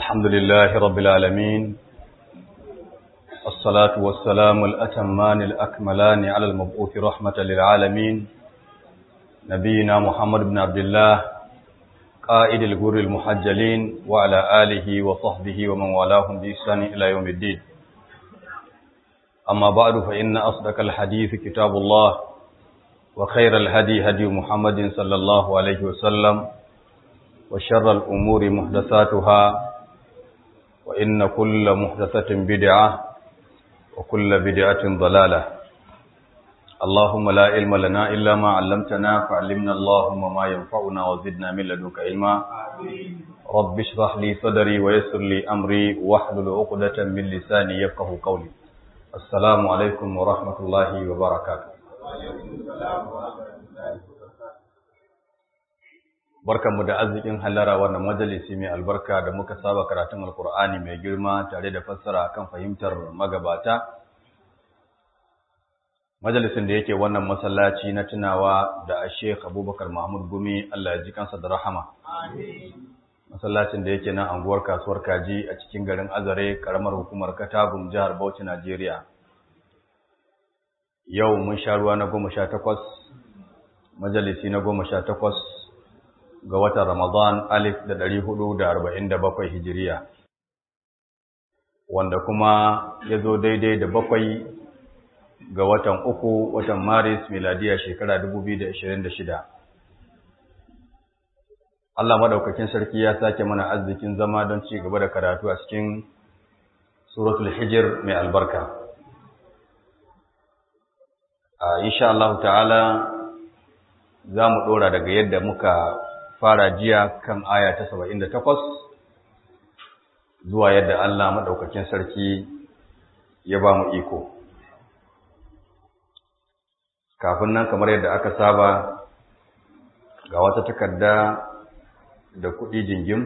الحمد لله رب العالمين الصلاة والسلام الأتمان الأكملان على المبعوث رحمة للعالمين نبينا محمد بن عبد الله قائد الغر المحجلين وعلى آله وصحبه ومن والاهم بإحسان إلى يوم الدين أما بعد فإن أصدق الحديث كتاب الله وخير الهدي هدي محمد صلى الله عليه وسلم وشر الأمور محدثاتها وإن كل محدثة بدعة وكل بدعة ضلالة اللهم لا علم لنا إلا ما علمتنا فعلمنا اللهم ما ينفعنا وزدنا من لدنك علما رب اشرح لي صدري ويسر لي أمري واحلل عقدة من لساني يفقه قولي السلام عليكم ورحمة الله وبركاته barkanmu da arzikin hallara wannan majalisi mai albarka da muka saba karatun alkur'ani mai girma tare da fassara kan fahimtar magabata majalisin da yake wannan masallaci na tunawa da Sheikh Abubakar Mahmud Gumi Allah ya ji kansa da rahama masallacin da yake nan anguwar kasuwar Kaji a cikin garin Azare karamar hukumar Katagum jihar Bauchi Najeriya yau mun sha ruwa na goma sha takwas majalisi na goma sha takwas ga watan Ramadan alif da ɗari hudu da arba'in da bakwai hijiriya, wanda kuma ya zo daidai da bakwai ga watan uku watan Maris miladiya shekara dubu biyu da ashirin da shida. Allah maɗaukakin sarki ya sake mana arzikin zama don ci gaba da karatu a cikin suratul hijir mai albarka. Insha Allah ta'ala za mu ɗora daga yadda muka fara jiya kan aya ta saba'in da takwas zuwa yadda Allah maɗaukakin sarki ya ba mu iko. Kafin nan kamar yadda aka saba ga wata takarda da kuɗi jingim,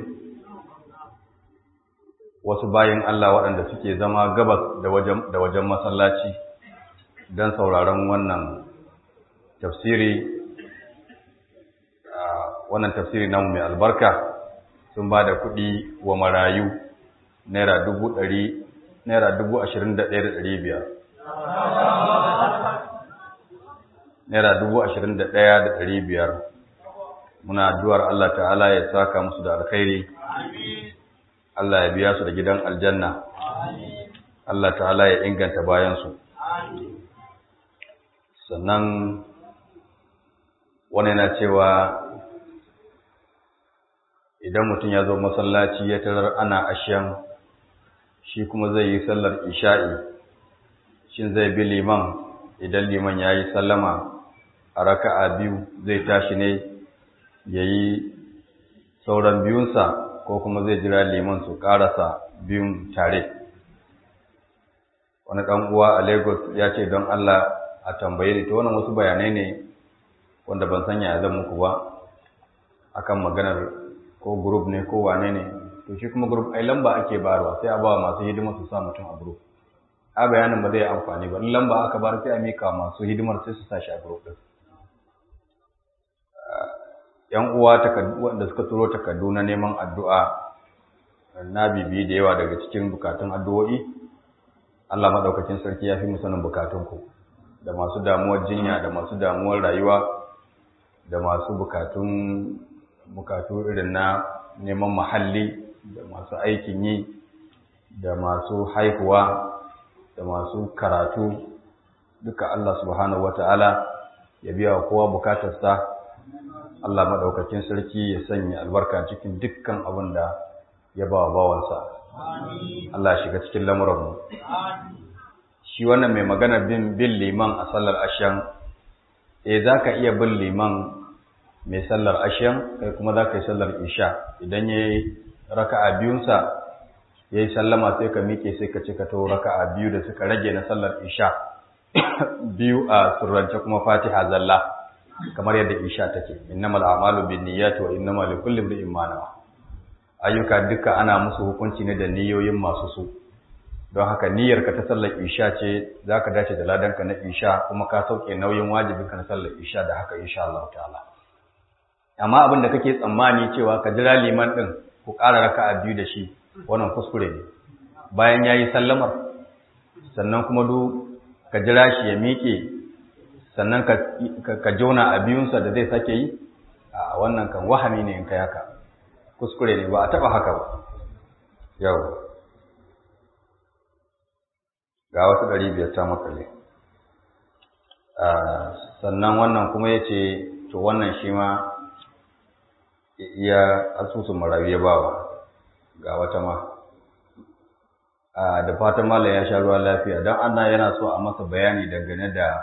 wasu bayan Allah waɗanda suke zama gabas da wajen masallaci don sauraron wannan tafsiri wannan tafsiri namu mai albarka sun ba da kuɗi wa marayu naira dubu ɗari naira dubu ashirin da ɗaya da ɗari biyar naira dubu ashirin da ɗaya da ɗari biyar muna addu'ar Allah ta'ala ya saka musu da alkhairi Allah ya biya su da gidan aljanna Allah ta'ala ya inganta bayansu sannan wani yana cewa idan mutum ya zo masallaci ya tarar ana ashiyan shi kuma zai yi sallar isha'i shin zai bi liman idan liman ya yi sallama a raka'a biyu zai tashi ne ya yi sauran biyunsa ko kuma zai jira liman su ƙarasa biyun tare wani ɗan uwa a lagos ya ce don allah a tambaye ni ta wannan wasu bayanai ne wanda ban sanya zan muku ba akan maganar ko group ne ko wane ne to shi kuma group ai lamba ake bayarwa sai a ba masu hidima su sa mutum a group a bayanin ba zai amfani ba in lamba aka bar sai a mika masu hidimar sai su sa shi a group din yan uwa wanda suka turo takardu na neman addu'a na bibi da yawa daga cikin bukatun addu'o'i Allah madaukakin sarki ya fi mu sanin bukatunku da masu damuwar jinya da masu damuwar rayuwa da masu bukatun bukatu irin na neman mahalli da masu aikin yi da masu haihuwa da masu karatu duka Allah subhanahu wata'ala ya biya wa kowa bukatarsa Allah maɗaukakin sarki ya sanya albarka cikin dukkan abin da ya ba wa bawansa Allah shiga cikin lamuranmu shi wannan mai magana bin bin liman a sallar ashan eh za ka iya bin liman mai sallar ashiyan kai kuma za ka yi sallar isha idan ya yi raka'a biyunsa ya yi sallama sai ka miƙe sai ka cika to raka'a biyu da suka rage na sallar isha biyu a surrance kuma fatiha zalla kamar yadda isha take innamal a'malu binniyati wa innamal likulli imrin ma nawa ayyuka duka ana musu hukunci ne da niyoyin masu su don haka niyyarka ta sallar isha ce zaka dace da ladanka na isha kuma ka sauke nauyin wajibinka na sallar isha da haka insha Allah ta'ala amma abin da kake tsammani cewa ka jira liman ɗin ku ƙara raka'a biyu da shi wannan kuskure ne bayan ya yi sallamar sannan kuma du ka jira shi ya miƙe sannan ka jona a biyunsa da zai sake yi a wannan kan wahami ne in kai haka kuskure ne ba a taɓa haka ba yau ga wasu ɗari biyar ta makale sannan wannan kuma ya ce to wannan shi ma iya asusun marayu ya bawa ga wata ma da fatan malam ya sha ruwa lafiya don ana yana so a masa bayani dangane da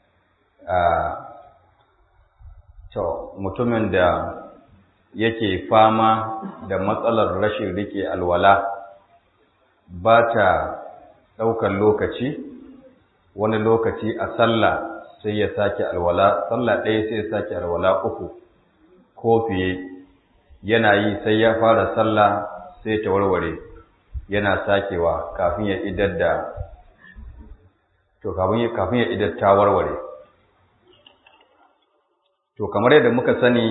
to mutumin da yake fama da matsalar rashin rike alwala ba ta ɗaukar lokaci wani lokaci a sallah sai ya sake alwala sallah ɗaya sai ya sake alwala uku ko fiye yana yi sai ya fara sallah sai ta warware yana sakewa kafin ya idar da to kafin ya idar ta warware to kamar yadda muka sani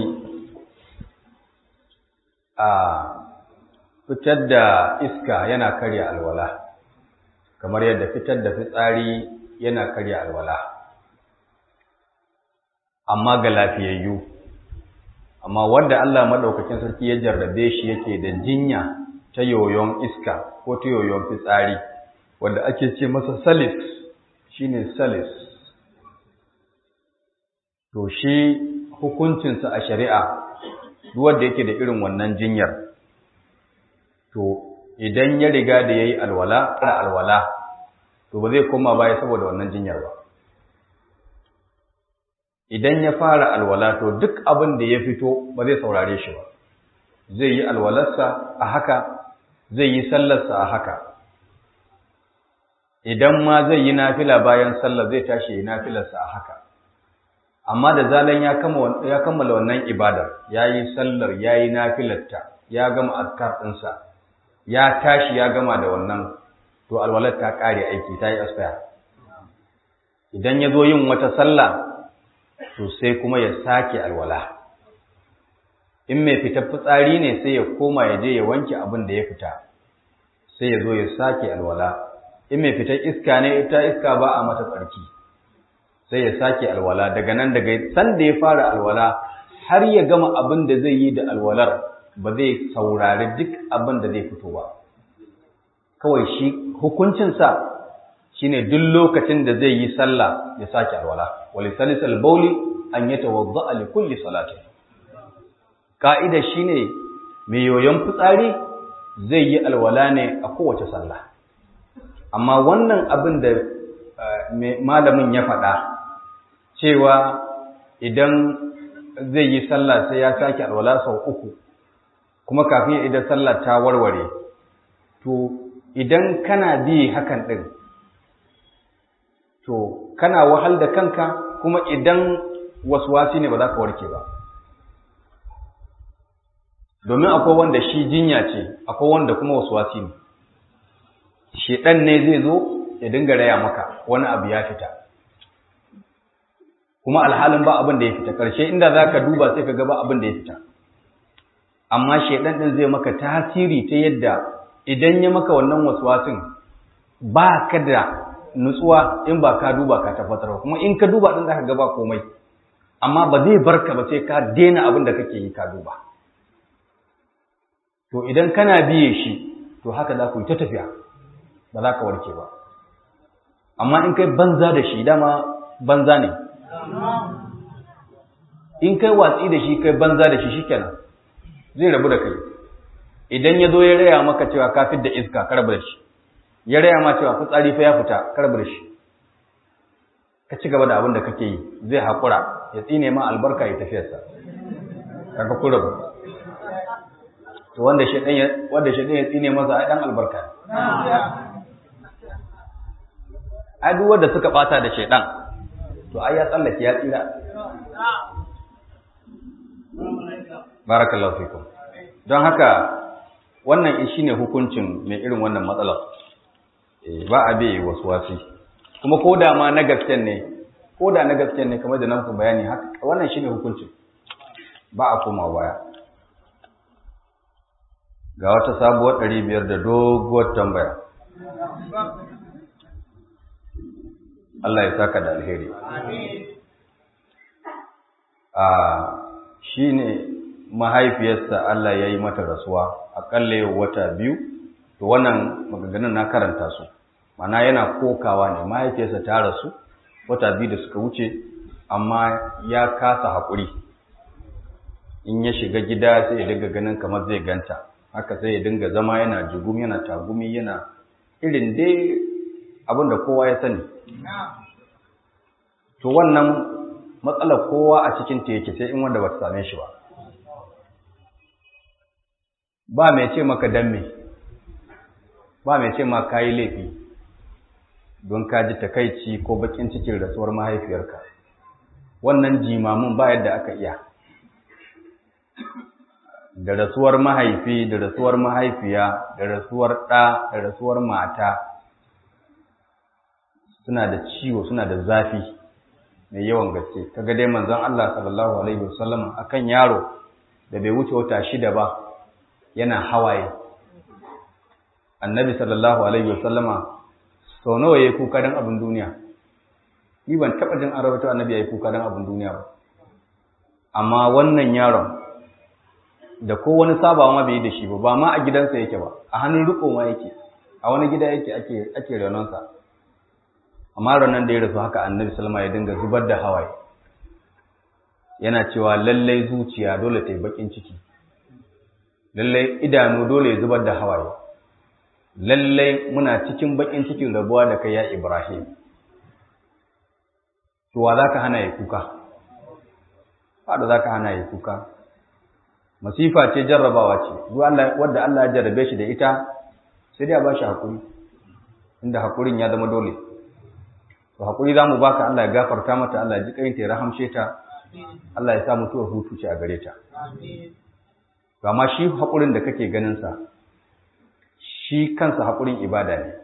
a fitar da iska yana karya alwala kamar yadda fitar da fitsari yana karya alwala amma ga lafiyayyu amma wanda Allah madaukakin sarki ya jarrabe shi yake da jinya ta yoyon iska ko ta yoyon fitsari wanda ake ce masa salis shine salis to shi hukuncinsa a shari'a duk wanda yake da irin wannan jinyar to idan ya riga da yayi alwala kana alwala to ba zai koma baya saboda wannan jinyar ba idan ya fara alwala to duk abin da ya fito ba zai saurare shi ba zai yi alwalarsa a haka zai yi sallarsa a haka idan ma zai yi nafila bayan sallar zai tashi yi nafilarsa a haka amma da zalan ya kammala wannan ibadar ya yi sallar ya yi nafilarta ya gama azkar ɗinsa ya tashi ya gama da wannan to alwalar ta ƙare aiki ta yi asfaya idan ya zo yin wata sallah to sai kuma ya sake alwala in mai fitar fitsari ne sai ya koma ya je ya wanke abin da ya fita sai ya zo ya sake alwala in mai fitar iska ne ita iska ba a mata tsarki sai ya sake alwala daga nan daga san da ya fara alwala har ya gama abin da zai yi da alwalar ba zai saurari duk abin da zai fito ba kawai shi hukuncinsa shine duk lokacin da zai yi sallah ya sake alwala wali salisal bauli an yatawadda li kulli salatin ka'ida shine mai yoyon fitsari zai yi alwala ne a kowace sallah amma wannan abin da malamin ya faɗa cewa idan zai yi sallah sai ya sake alwala sau uku kuma kafin idan sallah ta warware to idan kana bi hakan ɗin to kana wahal da kanka kuma idan waswasi ne ba za ka warke ba domin akwai wanda shi jinya ce akwai wanda kuma waswasi ne shedan ne zai zo ya dinga raya maka wani abu ya fita kuma alhalin ba abin da ya fita karshe inda za ka duba sai ka ga ba abin da ya fita amma shedan din zai maka tasiri ta yadda idan ya maka wannan waswasin ba ka da nutsuwa in ba ka duba ka tabbatar kuma in ka duba din zaka ga ba komai amma ba zai barka ba sai ka daina abin da kake yi ka duba to idan kana biye shi to haka za ku yi ta tafiya ba za ka warke ba amma in kai banza da shi dama banza ne in kai watsi da shi kai banza da shi shikenan zai rabu da kai idan ya zo ya raya maka cewa ka da iska ka rabu da shi ya raya ma cewa fitsari fa ya fita ka rabu da shi ka ci gaba da abin da kake yi zai haƙura ya tsine ma albarka ya tafiyarsa kaga ku rabu to wanda shedan ya wanda shedan ya tsine masa ai dan albarka ai duk wanda suka bata da shedan to ai ya tsallake ya tsira barakallahu fikum don haka wannan shine hukuncin mai irin wannan matsalar ba a bai wasi. kuma ko da ma na gasken ne ko da na gasken ne kamar da na muku bayani haka wannan shine hukuncin ba a koma baya ga wata sabuwar ɗari biyar da doguwar tambaya Allah ya saka da alheri a shi ne mahaifiyarsa Allah ya yi mata rasuwa aƙalla yau wata biyu to wannan maganganun na karanta su mana yana kokawa ne mahaifiyarsa ta rasu wata biyu da suka wuce amma ya kasa haƙuri in ya shiga gida sai ya dinga ganin kamar zai ganta haka sai ya dinga zama yana jigum yana tagumi yana irin dai abin da kowa ya sani to wannan matsalar kowa a cikin ta yake sai in wanda ba ta same shi ba ba mai ce maka dan me ba mai ce ma kayi laifi don ka ji takaici ko bakin cikin rasuwar mahaifiyarka wannan jimamin ba yadda aka iya da rasuwar mahaifi da rasuwar mahaifiya da rasuwar ɗa da rasuwar mata suna da ciwo suna da zafi mai yawan gaske kaga dai manzon Allah sallallahu alaihi wasallam akan yaro da bai wuce wata shida ba yana hawaye annabi sallallahu alaihi wasallama sau nawa yayi kuka dan abin duniya ni ban taba jin an rawaito annabi yayi kuka dan abin duniya ba amma wannan yaron da ko wani sabawa ma bai yi da shi ba ba ma a gidansa yake ba a hannun riko ma yake a wani gida yake ake ake renonsa amma ranar da ya rasu haka annabi salma ya dinga zubar da hawaye yana cewa lallai zuciya dole ta yi bakin ciki lallai idanu dole ya zubar da hawaye lallai muna cikin bakin cikin rabuwa da kai ya ibrahim to wa za ka hana ya kuka ba da za ka hana ya kuka masifa ce jarrabawa ce wadda Allah ya jarrabe shi da ita sai dai a ba shi haƙuri inda haƙurin ya zama dole to haƙuri za mu baka Allah ya gafarta mata Allah ya ji ƙayinta ya rahamshe ta Allah ya sa mutuwar hutu ce a gare ta to amma shi haƙurin da kake ganin sa shi kansa haƙurin ibada ne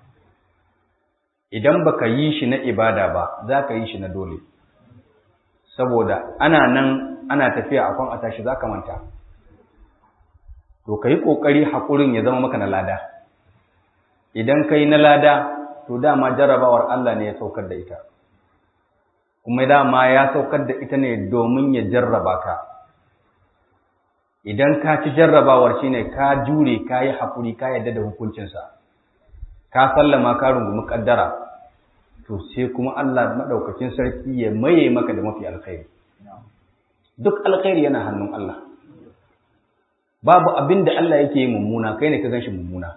idan baka yi shi na ibada ba za ka yi shi na dole saboda ana nan ana tafiya a kwan a tashi za ka manta to ka yi ƙoƙari haƙurin ya zama maka na lada idan ka yi na lada to dama jarrabawar Allah ne ya saukar da ita kuma dama ya saukar da ita ne domin ya jarraba ka idan ka ci jarrabawar shine ka jure ka yi haƙuri ka yadda da hukuncinsa ka sallama ka rungumi ƙaddara to sai kuma Allah maɗaukakin sarki ya maye maka da mafi alkhairi duk alkhairi yana hannun Allah babu abin da Allah yake yi mummuna kai ne ka ganshi mummuna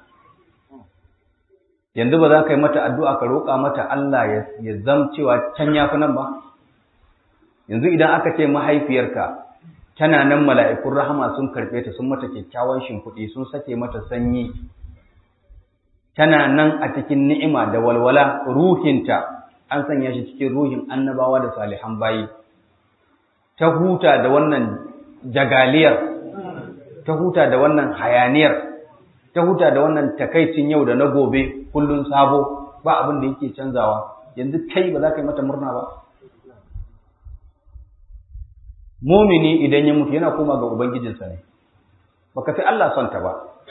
yanzu ba za ka yi mata addu'a ka roƙa mata Allah ya zam cewa can ya fi nan ba yanzu idan aka ce mahaifiyarka tana nan mala'ikun rahama sun karɓe ta sun mata kyakkyawan shimfiɗi sun sake mata sanyi tana nan a cikin ni'ima da walwala ruhinta an sanya shi cikin ruhin annabawa da salihan bayi ta huta da wannan jagaliyar ta huta da wannan hayaniyar ta huta da wannan takaicin yau da na gobe kullun sabo ba abin da yake canzawa yanzu kai ba za ka yi mata murna ba mumini idan ya mutu yana koma ga ubangijinsa ne baka fi Allah son ta ba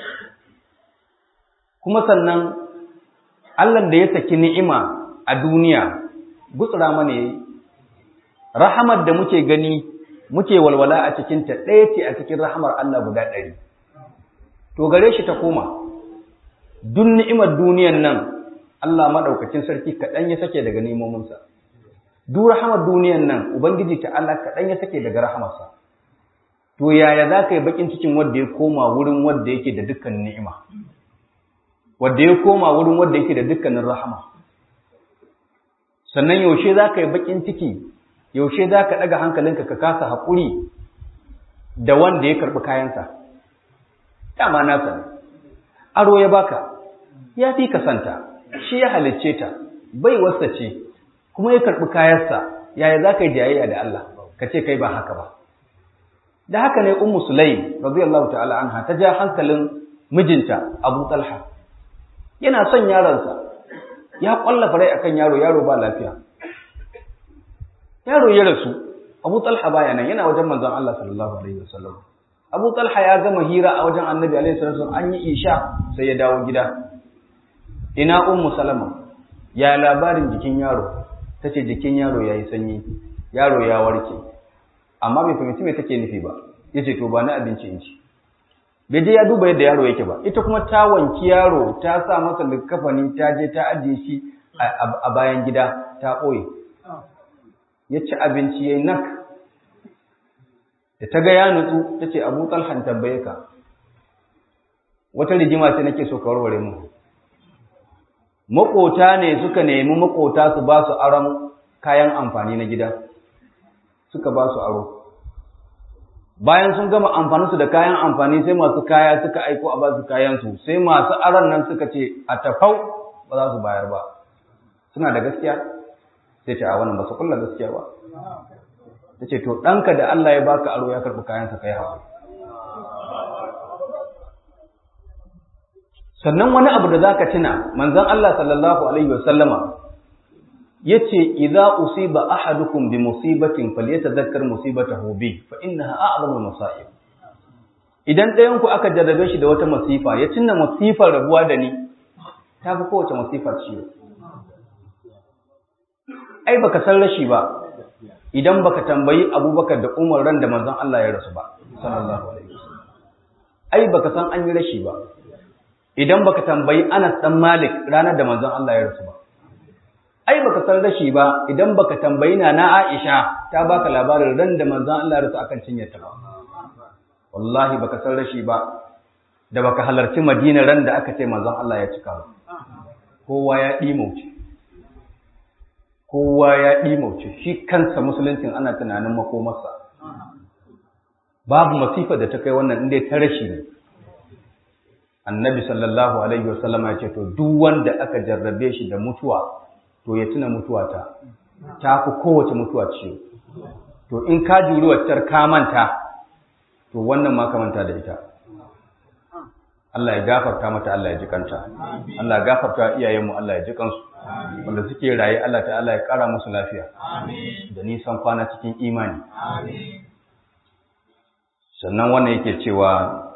kuma sannan Allah da ya saki ni'ima a duniya gutsura mana yayi rahamar da muke gani muke walwala a cikin ta ɗaya ce a cikin rahamar Allah guda ɗari to gare shi ta koma duk ni'imar duniyan nan Allah maɗaukacin sarki kaɗan ya sake daga nemominsa duk rahamar duniyan nan ubangiji ta Allah kaɗan ya sake daga rahamarsa to yaya za ka yi baƙin cikin wanda ya koma wurin wanda yake da dukkan ni'ima wanda ya koma wurin wanda yake da dukkanin rahama sannan yaushe za ka yi baƙin ciki yaushe za ka ɗaga hankalinka ka kasa haƙuri da wanda ya karɓi kayansa dama nasa ne aro ya baka ya fi ka santa shi ya halicce ta bai wasa ce kuma ya karɓi kayansa yaya za ka yi jayayya da Allah ka ce kai ba haka ba da haka ne ummu sulaim radiyallahu ta'ala anha ta ja hankalin mijinta abu talha yana son yaronsa ya kwallafa rai akan yaro yaro ba lafiya yaro ya rasu abu talha baya nan yana wajen manzon Allah sallallahu alaihi wasallam Abu Talha ya gama hira a wajen Annabi alaihi salatu an yi isha sai ya dawo gida ina ummu salama ya labarin jikin yaro tace jikin yaro yayi sanyi yaro ya warke amma bai fahimci me take nufi ba yace to ba na abinci in ci bai je ya duba yadda yaro yake ba ita kuma ta wanki yaro ta sa masa likafani ta je ta ajiye shi a bayan gida ta ɓoye ya ci abinci ya yi nak da ta ga ya nutsu ta ce abu talhan tambaye ka wata rigima ce nake so ka warware mu maƙota ne suka nemi maƙota su ba su aron kayan amfani na gida suka ba su aro bayan sun gama amfaninsu da kayan amfani sai masu kaya suka aiko a ba su kayansu sai masu aron nan suka ce a tafau ba za su bayar ba suna da gaskiya sai ce a wannan ba su kulla gaskiya ba ta ce to ɗanka da Allah ya baka aro ya karɓi kayansa kai hawa sannan wani abu da zaka tuna manzon Allah sallallahu alaihi wa sallama yace idza usiba ahadukum bi musibatin falyatadhakkar musibatahu bi fa innaha a'zamu masa'ib idan ɗayan ku aka jarrabe shi da wata masifa ya tunna masifar rabuwa da ni ta fi kowace masifa ciwo ai baka san rashi ba idan baka tambayi Abubakar da Umar ran da manzon Allah ya rasu ba sallallahu alaihi wasallam ai baka san an yi rashi ba idan baka tambayi Anas dan Malik ranar da manzon Allah ya rasu ba ai baka san rashi ba idan baka tambayi na na Aisha ta baka labarin ran da manzon Allah ya rasu akan cinyarta ba wallahi baka san rashi ba da baka halarci Madina ran da aka ce manzon Allah ya cika ba kowa ya dimauce kowa ya dimauce shi kansa musuluncin ana tunanin makomarsa babu masifa da ta kai wannan inda ta rashi ne annabi sallallahu alaihi wasallama ya ce to duk wanda aka jarrabe shi da mutuwa to ya tuna mutuwa ta ta fi kowace mutuwa ciwo to in ka juri waccar ka manta to wannan ma ka manta da ita Allah ya gafarta mata Allah ya ji kanta Allah ya gafarta iyayenmu Allah ya ji kansu wanda suke raye Allah ta'ala ya kara musu lafiya da nisan kwana cikin imani sannan wannan yake cewa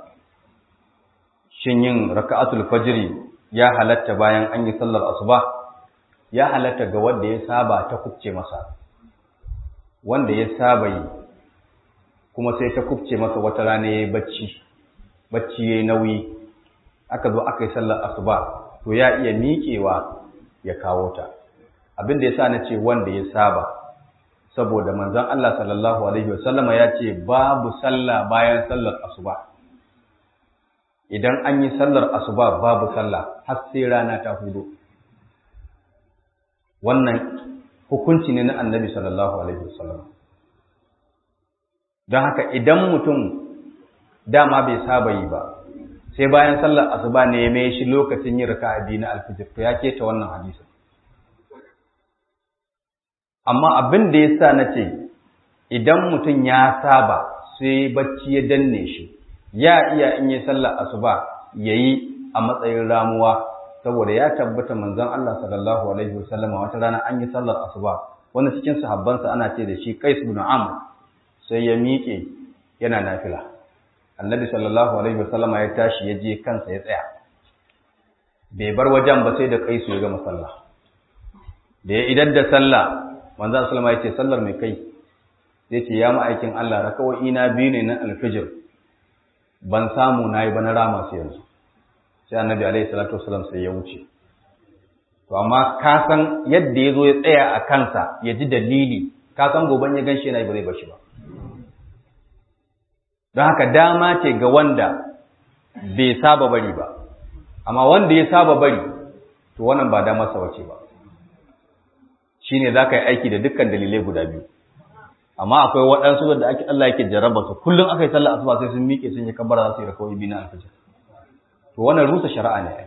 shin yin raka'atul fajri ya halatta bayan an yi sallar asuba ya halatta ga wanda ya saba ta kubce masa wanda ya saba yi kuma sai ta kubce masa wata rana yayi bacci bacci yayi nauyi aka zo aka yi sallar asuba to ya iya miƙewa ya kawo ta abin da yasa na ce wanda ya saba saboda manzon Allah sallallahu alaihi wasallama ya ce babu sallah bayan sallar asuba idan an yi sallar asuba babu sallah har sai rana ta hudu wannan hukunci ne na annabi sallallahu alaihi wasallam don haka idan mutum dama bai saba yi ba sai bayan sallar asuba ne ya mai shi lokacin yin raka'a biyu na alfijir to ya keta wannan hadisin amma abin da ya sa na ce idan mutum ya saba sai bacci ya danne shi ya iya in yi sallar asuba ya yi a matsayin ramuwa saboda ya tabbata manzon Allah sallallahu alaihi wasallam wata rana an yi sallar asuba wani cikin sahabbansa ana ce da shi Qais ibn Amr sai ya miƙe yana nafila Annabi sallallahu alaihi wasallam ya tashi ya je kansa ya tsaya bai bar wajen ba sai da Qais ya gama sallah da ya idan da sallah manzon sallama ya ce sallar mai kai zai ce ya ma'aikin Allah rakawai ina biyu ne na alfijir ban samu na yi ba na rama su yanzu sai annabi alaihi salatu wasalam sai ya wuce to amma ka san yadda ya zo ya tsaya a kansa ya ji dalili ka san goban ya ganshi yana ba zai bashi ba don haka dama ce ga wanda bai saba bari ba amma wanda ya saba bari to wannan ba damar sa wace ba shine za ka yi aiki da dukkan dalilai guda biyu amma akwai waɗansu da ake Allah yake jarraba su kullum aka yi sallar asuba sai sun miƙe sun yi kabbara za su yi rakawai biyu na alfajir to wannan rusa shari'a ne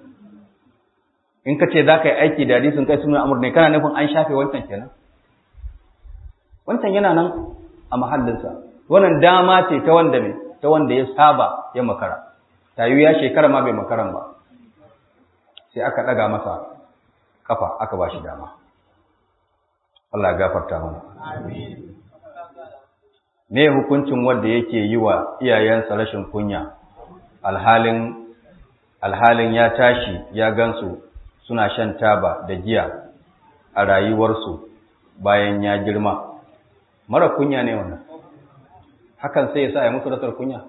in ka ce za ka yi aiki da hadisin kai sunan amur ne kana nufin an shafe wancan kenan wancan yana nan a mahallinsa wannan dama ce ta wanda mai ta wanda ya saba ya makara tayu ya shekara ma bai makaran ba sai aka ɗaga masa kafa aka ba shi dama Allah ya gafarta mana amin me hukuncin wanda yake yi wa iyayensa rashin kunya alhalin alhalin ya tashi ya gansu suna shan taba da giya a rayuwarsu bayan ya girma mara kunya ne wannan hakan sai ya sa ya musu rasar kunya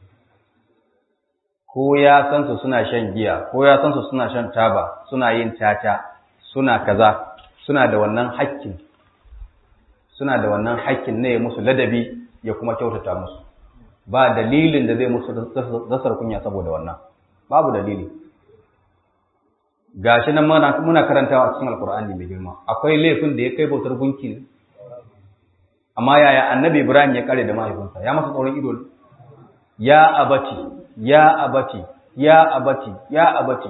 ko ya san su suna shan giya ko ya san su suna shan taba suna yin tata suna kaza suna da wannan hakkin suna da wannan hakkin ne musu ladabi ya kuma kyautata musu ba dalilin da zai musu rasar kunya saboda wannan babu dalili gashi nan muna karantawa a cikin alkur'ani mai girma akwai laifin da ya kai bautar gunki ne amma yaya annabi ibrahim ya kare da mahaifinsa ya masa tsoron ido ya abati ya abati ya abati ya abati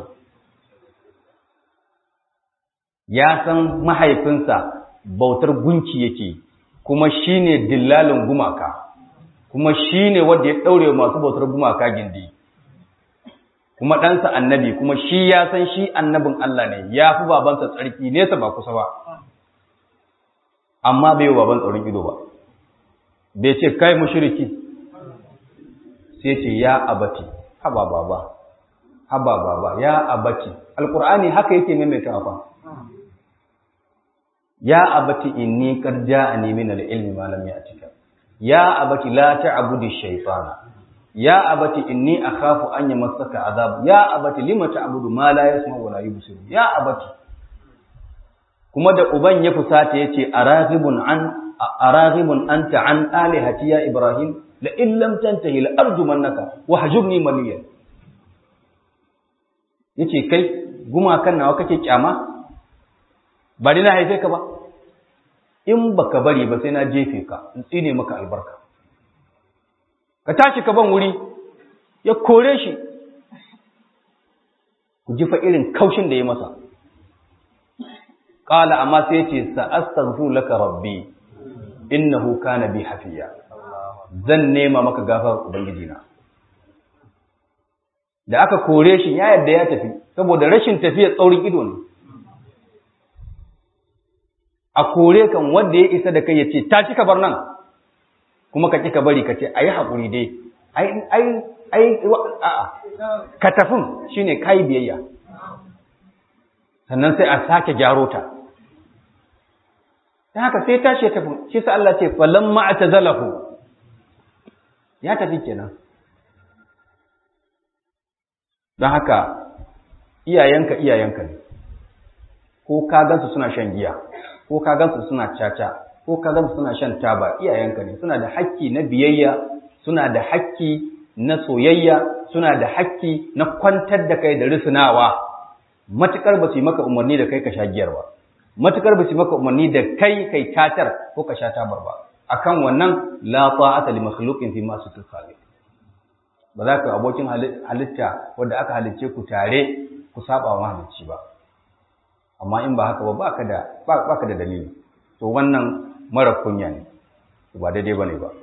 ya san mahaifinsa bautar gunki yake kuma shine dillalin gumaka kuma shine wanda ya daure masu bautar gumaka gindi kuma ɗansa annabi kuma shi ya san shi annabin Allah ne ya fi babansa tsarki nesa ba kusa ba amma bai yi baban tsoron ido ba bai ce kai mushriki sai ce ya abati haba baba haba baba ya abati alqur'ani haka yake maimaita fa ya abati inni qad ja'ani min al-ilmi ma lam ya'tika ya abati la ta'budu ash-shaytana ya abati inni akhafu an yamassaka azab ya abati lima ta'budu ma la yasma wa la yubsir ya abati kuma da uban ya fusata yace araghibun an araghibun anta an alihati ya ibrahim la in lam tantahi la arjumannaka wa hajurni maliyan yace kai gumakan nawa kake kyama ba dai na haife ka ba in baka bari ba sai na jefe ka in tsine maka albarka ka tashi ka ban wuri ya kore shi ku ji fa irin kaushin da ya masa qala amma sai yace sa astaghfiru laka rabbi innahu kana bi hafiya zan nema maka gafar ubangiji na da aka kore shi ya yadda ya tafi saboda rashin tafiya tsaurin ido ne a kore kan wanda ya isa da kai ya ce ta ci ka bar nan kuma ka ka bari ka ce ayi haƙuri dai ai ai ai a'a ka tafin shine kai biyayya sannan sai a sake gyaro ta ta haka sai tashi ya tafi shi sa Allah ce falamma atazalahu ya tafi kenan don haka iyayenka iyayenka ne ko ka gansu suna shan giya ko ka gansu suna caca ko ka gansu suna shan taba iyayenka ne suna da hakki na biyayya suna da hakki na soyayya suna da hakki na kwantar da kai da risinawa matukar ba su yi maka umarni da kai ka sha giyar ba matukar ba su yi maka umarni da kai kai cacar ko ka sha tabar ba akan wannan la ta'ata li makhluqin fi ma sutul khaliq ba za ka abokin halitta wanda aka halicce ku tare ku saba wa mahalicci ba amma in ba haka ba baka da baka da dalili to wannan mara kunya ne ba daidai bane ba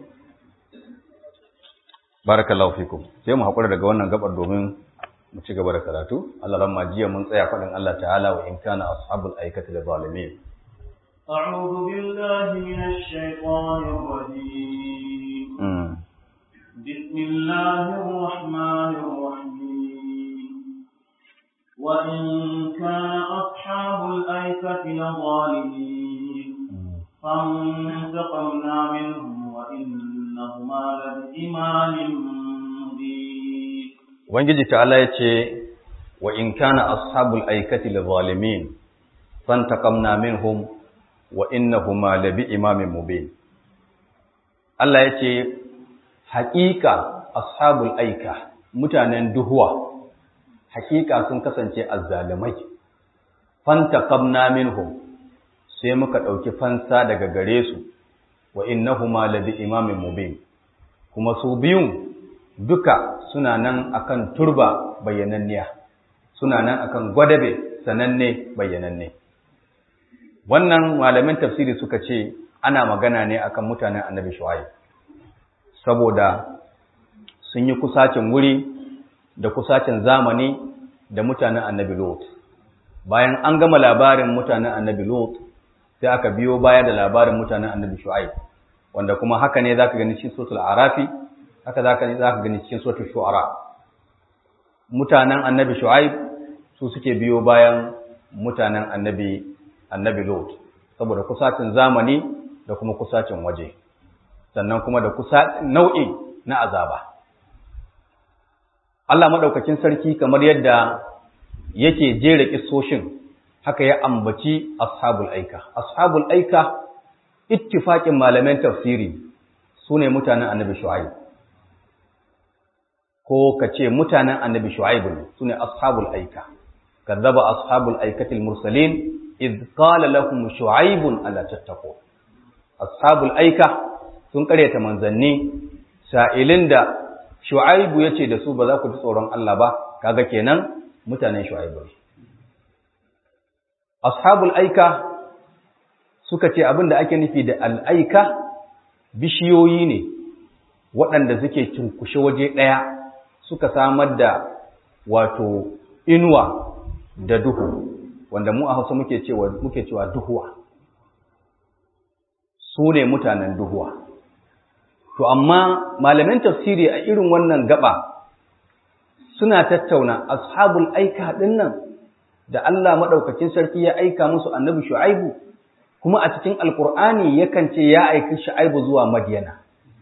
barakallahu fikum sai mu hakura daga wannan gabar domin mu ci gaba da karatu Allah lamma jiya mun tsaya faɗin Allah ta'ala wa in kana ashabul aikati da zalimin أعوذ بالله من الشيطان الرجيم بسم الله الرحمن الرحيم وإن كان أصحاب الأيكة لظالمين فانتقمنا منهم وإنهما لبإمام مبين Ubangiji ta'ala ya ce, Wa in kana ashabul aikati li zalimin, fantaqamna minhum wa innahuma labi imamin mubin. Allah ya ce, Haƙiƙa ashabul aika, mutanen duhuwa, haƙiƙa sun kasance azzalumai. Fantaqamna minhum sai muka ɗauki fansa daga gare su, wa innahuma labi imamin mubin. Kuma su biyun duka suna nan akan turba bayyananniya suna nan akan gwadabe sananne bayyananne wannan malamin tafsiri suka ce ana magana ne akan mutanen annabi shu'aib saboda sun yi kusacin wuri da kusacin zamani da mutanen annabi lot bayan an gama labarin mutanen annabi lot sai aka biyo baya da labarin mutanen annabi shu'aib wanda kuma haka ne zaka gani cikin suratul arafi haka zaka ne zaka gani cikin suratul shu'ara mutanen annabi shu'aib su suke biyo bayan mutanen annabi annabi lot saboda kusacin zamani da kuma kusacin waje sannan kuma da kusa nau'i na azaba Allah madaukakin sarki kamar yadda yake jera kissoshin haka ya ambaci ashabul aika ashabul aika ittifaqin malaman tafsiri sune mutanen annabi shu'aib ko kace mutanen annabi shu'aib ne sune ashabul aika kadzaba ashabul aikati mursalin id qala lahum shu'aib ala tattaqun ashabul aika sun karyata manzanni sa'ilin da shu'aib yace da su ba za ku ji tsoron Allah ba kaga kenan mutanen shu'aib ne ashabul aika suka ce abin da ake nufi da al'aika bishiyoyi ne waɗanda suke cunkushe waje ɗaya suka samar da wato inuwa da duhu wanda mu a hausa muke cewa muke cewa duhuwa su ne mutanen duhuwa to amma malaman tafsiri a irin wannan gaba suna tattauna ashabul aika ɗin nan da Allah maɗaukakin sarki ya aika musu annabi shu'aibu kuma a cikin alkur'ani yakan ce ya aiki shu'aibu zuwa madiyana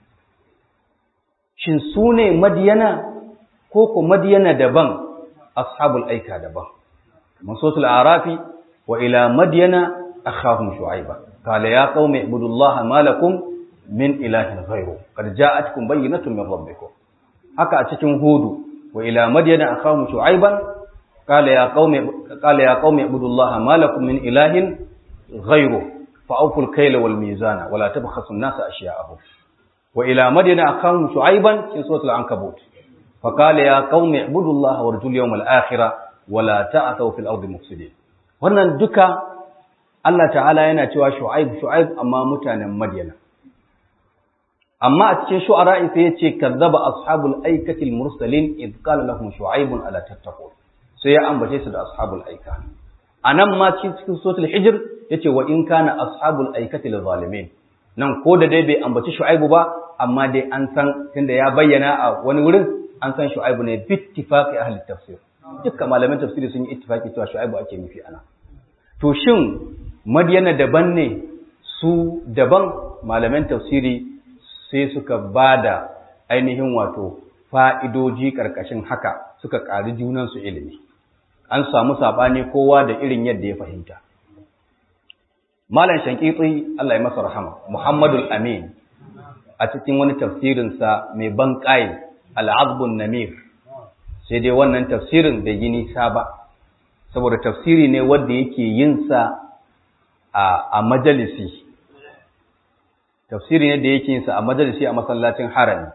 shin su ne madiyana ko ko madiyana daban ashabul aika daban kamar sotul arafi wa ila madiyana akhahum shu'aiba qala ya qaumi ibudullaha ma lakum min ilahin ghayru qad ja'atkum bayyinatun min rabbikum haka a cikin hudu wa ila madiyana akhahum shu'aiban قال يا قوم قال يا قوم اعبدوا الله ما لكم من اله غيره فاوفوا الكيل والميزان ولا تبخسوا الناس اشياءهم والى مدين اخاهم شعيبا في سوره العنكبوت فقال يا قوم اعبدوا الله وارجوا اليوم الاخر ولا تعثوا في الارض مفسدين wannan duka Allah ta'ala yana cewa shu'aib shu'aib amma mutanen madyana amma a cikin shu'ara sai ya ce kazzaba ashabul aikati al-mursalin id qala lahum shu'aibun ala tattaqun sai ya ambace su da ashabul aika anan ma cikin suratul hijr yace wa in kana ashabul aikati lil zalimin nan ko da dai bai ambaci shu'aibu ba amma dai an san tunda ya bayyana a wani wurin an san shu'aibu ne bi ittifaqi ahli tafsir dukkan malaman tafsiri sun yi ittifaqi cewa shu'aibu ake nufi ana to shin madiyana daban ne su daban malaman tafsiri sai suka bada ainihin wato fa'idoji ƙarƙashin haka suka ƙari junansu ilimi an samu saɓani kowa da irin yadda ya fahimta. Malam Shankitsi Allah ya masa rahama, Muhammadul Amin a cikin wani tafsirinsa mai ban ƙayi al'azbun namir, sai dai wannan tafsirin da yi nisa ba, saboda tafsiri ne wanda yake yinsa a majalisi. Tafsiri ne da yake yinsa a majalisi a masallacin harami.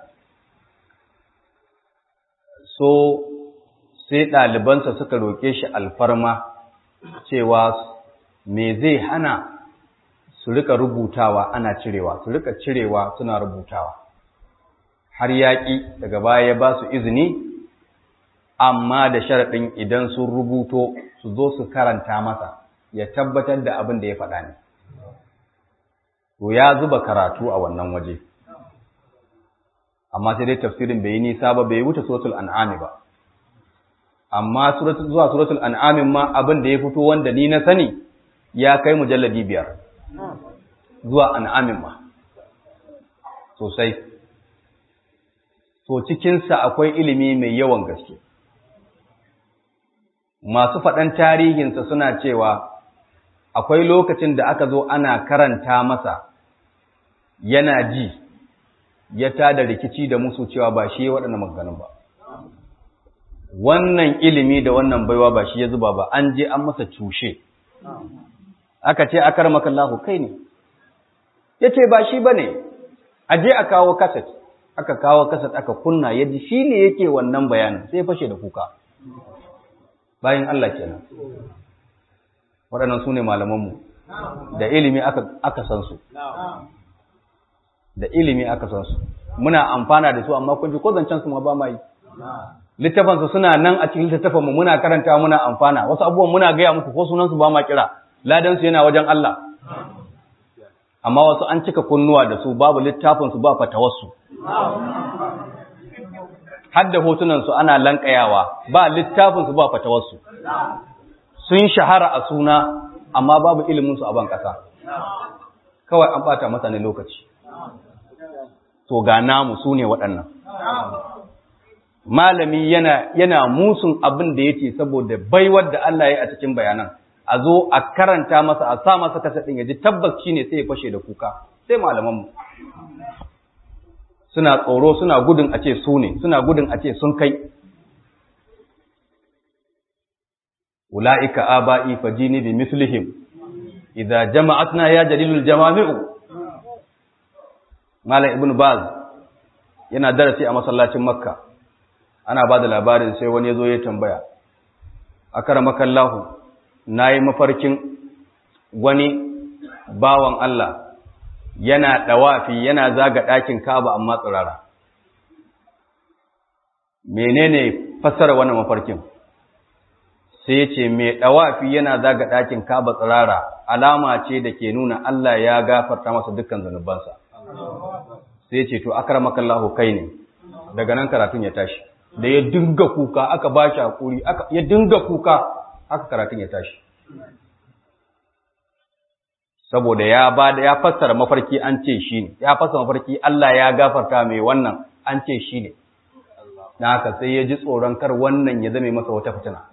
So, sai ɗalibansa suka roƙe shi alfarma cewa me zai hana su rika rubutawa ana cirewa su rika cirewa suna rubutawa har yaƙi daga baya ya ba su izini amma da sharaɗin idan sun rubuto su zo su karanta masa ya tabbatar da abin da ya faɗa ne to ya zuba karatu a wannan waje amma sai dai tafsirin bai yi nisa ba bai wuce suratul an'ami ba amma zuwa suratul an'amin ma abin da ya fito wanda ni na sani ya kai mujalladi biyar zuwa an'amin ma sosai so cikinsa akwai ilimi mai yawan gaske masu faɗan tarihinsa suna cewa akwai lokacin da aka zo ana karanta masa yana ji ya tada rikici da musu cewa ba shi waɗannan maganganun ba wannan ilimi da wannan baiwa ba shi ya zuba ba an je an masa cushe aka ce akar makallahu kai ne ya ce ba shi ba ne a je a kawo kaset aka kawo kaset aka kunna ya ji shi ne yake wannan bayanin sai ya fashe da kuka bayan Allah kenan waɗannan su ne malamanmu da ilimi aka san su da ilimi aka san su muna amfana da su amma kun ji ko zancen su ma ba ma yi littafansu suna nan a cikin littafanmu muna karanta muna amfana wasu abubuwan muna gaya muku ko sunansu ba ma kira ladansu yana wajen Allah amma wasu an cika kunnuwa da su babu littafinsu ba fatawarsu har da hotunansu ana lankayawa ba littafinsu ba fatawarsu sun shahara a suna amma babu iliminsu a ban ƙasa kawai an ɓata masa ne lokaci to ga namu su ne waɗannan malami yana, yana musun abin da yake saboda baiwar da Allah ya yi a cikin bayanan a zo a karanta masa a sa masa kasa ɗin ya ji tabbas shi ne sai ya fashe da kuka sai malamanmu suna tsoro suna gudun a ce su ne suna gudun a ce sun kai ula'ika aba'i fajini bi mislihim idza jama'atna ya jalilul jamami'u malam ibn baz yana darasi a masallacin makka ana ba da labarin sai wani ya zo ya tambaya akaramakallahu nayi mafarkin wani bawan Allah yana ɗawafi yana zaga ɗakin Ka'aba amma tsirara. Menene fassara wannan mafarkin? Sai ya ce, Mai ɗawafi yana zaga ɗakin Ka'aba tsirara alama ce da ke nuna Allah ya gafarta masa dukkan zanubansa. Sai ya ce, To, akar makallahu kai ne, daga nan karatun ya tashi. Da ya dinga kuka, aka ba shi haƙuri, ya dinga kuka, haka karatun ya tashi. saboda ya ba da ya fassara mafarki an ce shi ne ya fassara mafarki Allah ya gafarta mai wannan an ce shi ne na haka sai ya ji tsoron kar wannan ya zame masa wata fitina